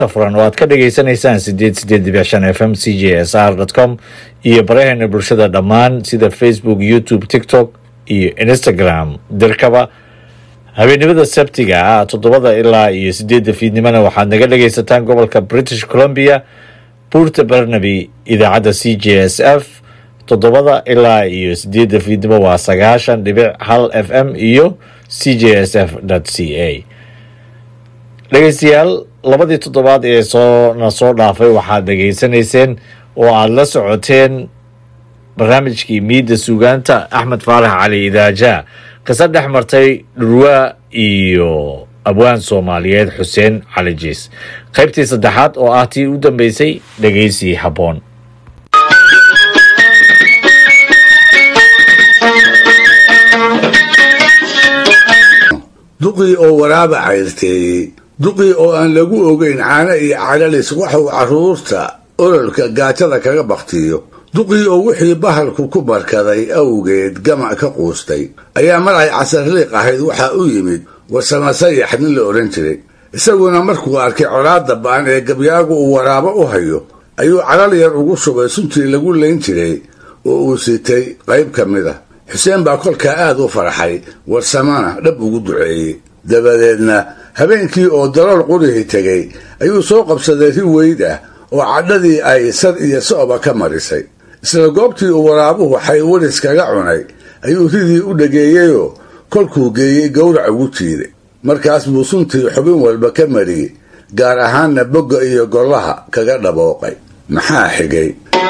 furan oo aad ka dhagaysanaysaan sideed sideed dibic shan f m c j s r dot com iyo baraheena bulshada dhammaan sida facebook youtube tiktok iyo instagram dirkaba habeenimada sabtiga ah toddobada ilaa iyo sideedda fiidnimona waxaad naga dhagaysataan gobolka british columbia buurta barnaby idaacadda c j s f toddobada ilaa iyo sideedda fiidnimo waa sagaashan dhibic hal f m iyo c j s f c a dhegeystayaal labadii toddobaad ee soona soo dhaafay waxaad dhegaysanayseen oo aada la socoteen barnaamijkii miidda suugaanta axmed faarax cali idaaja qisa dhex martay dhurwaa iyo abwaan soomaaliyeed xuseen cali jiis qaybtii saddexaad oo ah tii u dambeysay dhegeysi habboon duqii oo waraaba cayrteeyey duqii oo aan lagu ogeyn caano iyo calalis waxuu carruurta ololka gaajada kaga baktiyo duqii oo wixii bahalku ku barkaday awgeed gamac ka quustay ayaa mar ay casarliiq ahayd waxaa u yimid warsama sayax nin la odhan jiray isaguna markuu arkay colaadda ba'an ee gabyaagu uu waraabo u hayo ayuu calal yar ugu shubay suntii lagu layn jiray oo uu sitay qayb ka mid a xuseen baa kolkaa aad u farxay warsamana dhab ugu duceeyey dabadeedna habeenkii oo dalool qurihii tegay ayuu soo qabsaday ri weyd ah oo cadhadii ay sad iyo so'ba ka marisay isla goobtii uu waraabuhu xaywaris kaga cunay ayuu ridii u dhageeyeyoo kolkuu geeyey gowrac ugu jiiday markaas buu suntii xubin walba ka mariyey gaar ahaanna bogga iyo gollaha kaga dhabooqay maxaa xigay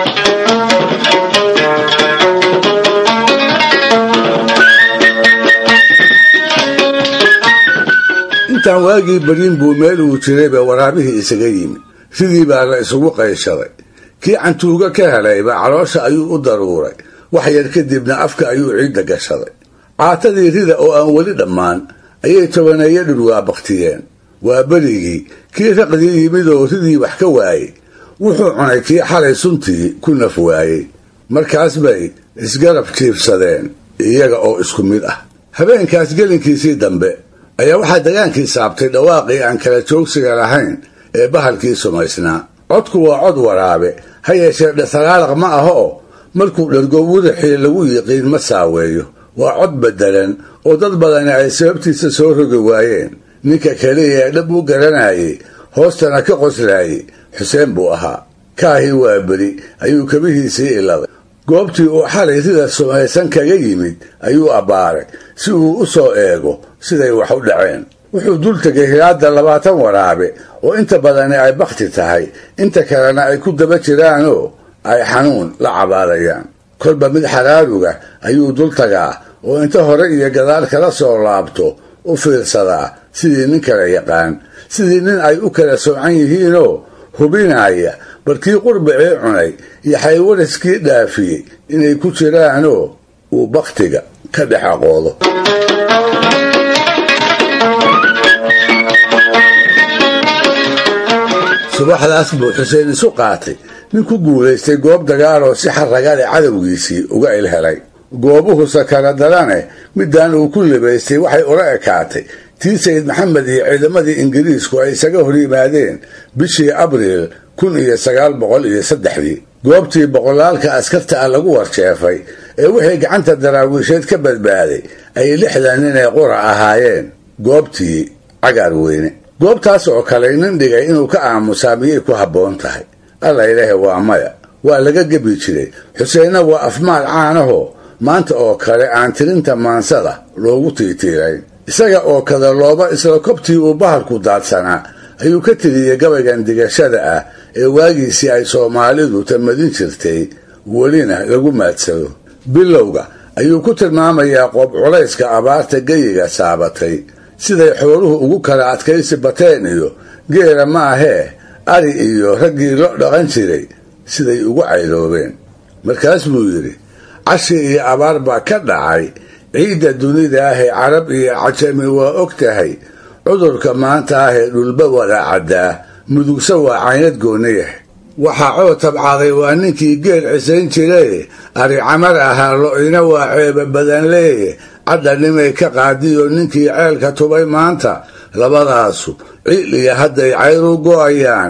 intaan waagii baryin buu meel uu jirayba waraabihii isaga yimid ridii baa la isugu qayshaday kii cantuuga ka helayba caloosha ayuu u daruuray wax yar kadibna afka ayuu ciidda gashaday caatadii rida oo aan weli dhammaan ayay tobaneeyo dhurwaa baktiyeen waa berigii kii raqdii yimid oo ridii wax ka waayey wuxuu cunay kii xalay suntii ku naf waayey markaas bay isgarab jiibsadeen iyaga oo isku mid ah habeenkaas gelinkiisii dambe ayaa waxaa dagaankii saabtay dhawaaqii aan kala joogsiga lahayn ee bahalkii sumaysnaa codku waa cod waraabe ha yeeshee dhasaraalaq ma aha oo markuu dhargo wurixii lagu yiqiin ma saaweeyo waa cod beddelan oo dad badani ay sababtiisa soo rogi waayeen ninka keliya ee dhab u garanayay hoostana ka qoslaayey xuseen buu ahaa kaahii waa beri ayuu kabihiisii iladay goobtii uu xalay rida sumaysan kaga yimid ayuu abbaaray si uu u soo eego siday wax u dhaceen wuxuu dul tegay hilaadda labaatan waraabe oo inta badani ay bakhti tahay inta kalena ay ku daba jiraanoo ay xanuun la cabaadayaan kolba mid xaraaruga ayuu dul tagaa oo inta hore iyo gadaal kala soo laabto u fiirsadaa sidii nin kala yaqaan sidii nin ay u kala soocan yihiinoo hubinaya barkii qurbicii cunay iyo xaywariskii dhaafiyey inay ku jiraanoo uu bakhtiga ka dhex aqoodo subaxdaas buu xuseen isu qaatay nin ku guulaystay goob dagaaloo si xaragale cadowgiisii uga ilhelay goobuhu sakara darane midaan uu ku libaystay waxay ula ekaatay tii sayid maxamed iyo ciidamadii ingiriisku ay isaga hor yimaadeen bishii abriil kun iyo sagaal boqol iyo saddexdii goobtii boqolaalka askarta ah lagu warsheefay ee wixii gacanta daraawiisheed ka badbaaday ay lixdan nin ee qura ahaayeen goobtii cagaar weyne goobtaas oo kale nin dhigay inuu ka aamusaa miyay ku habboon tahay alla ilaahe waa maya waa laga gebi jiray xuseenna waa afmaal caanahoo maanta oo kale aan tirinta maansada loogu tiitiirayn isaga oo kada looba isla kobtii uu bahalku daadsanaa ayuu ka tiriyey gabaygan digashada ah ee waagiisii ay soomaalidu tamadin jirtay welina lagu maadsado bilowga ayuu ku tilmaamayaa qoob culayska abaarta geyiga saabatay siday xooluhu ugu kala adkaysi bateen iyo geela ma ahee ari iyo raggii lo dhaqan jiray siday ugu cayloobeen markaas buu yidhi cashi iyo abaar baa ka dhacay ciidda dunida ahee carab iyo cajami waa og tahay cudurka maanta ahee dhulba wada caddaa mudugsa waa caynad gooniyah waxaa coo tabcaaday waa ninkii geel cisayn jiraye ari camar ahaa lo-ina waa ceeba badan leeye cadhanimay ka qaadiyo ninkii ceelka tubay maanta labadaasu ciil iyo hadday cayru go'ayaan